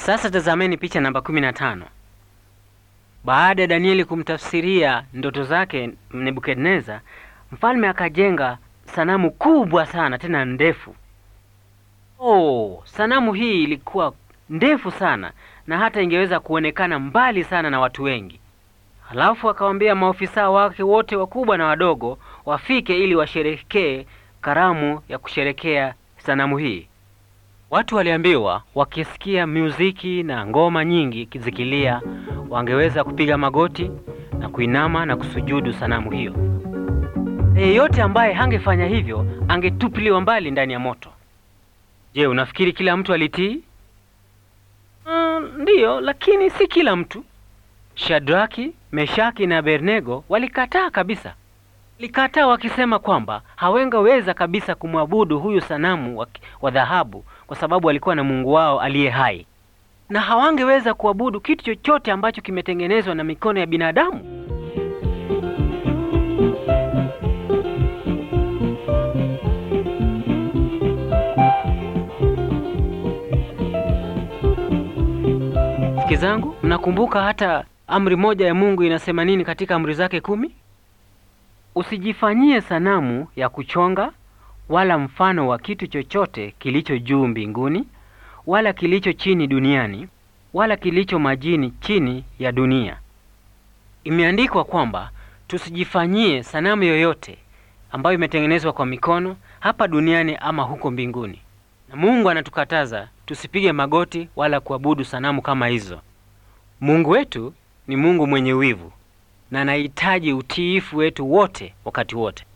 Sasa tazameni picha namba 15. Baada ya Danieli kumtafsiria ndoto zake Nebukadneza, mfalme akajenga sanamu kubwa sana tena ndefu. Oh, sanamu hii ilikuwa ndefu sana na hata ingeweza kuonekana mbali sana na watu wengi. Halafu akawaambia maofisa wake wote wakubwa na wadogo wafike ili washerekee karamu ya kusherekea sanamu hii. Watu waliambiwa wakisikia muziki na ngoma nyingi zikilia, wangeweza kupiga magoti na kuinama na kusujudu sanamu hiyo. Yeyote ambaye hangefanya hivyo angetupiliwa mbali ndani ya moto. Je, unafikiri kila mtu alitii? Mm, ndiyo, lakini si kila mtu. Shadraki, Meshaki na Abednego walikataa kabisa. Walikataa wakisema kwamba hawangeweza kabisa kumwabudu huyu sanamu wa, wa dhahabu kwa sababu alikuwa na Mungu wao aliye hai, na hawangeweza kuabudu kitu chochote ambacho kimetengenezwa na mikono ya binadamu. Rafiki zangu, mnakumbuka hata amri moja ya Mungu inasema nini katika amri zake kumi? Usijifanyie sanamu ya kuchonga wala mfano wa kitu chochote kilicho juu mbinguni wala kilicho chini duniani wala kilicho majini chini ya dunia. Imeandikwa kwamba tusijifanyie sanamu yoyote ambayo imetengenezwa kwa mikono hapa duniani ama huko mbinguni. Na Mungu anatukataza tusipige magoti wala kuabudu sanamu kama hizo. Mungu wetu ni Mungu mwenye wivu na anahitaji utiifu wetu wote wakati wote.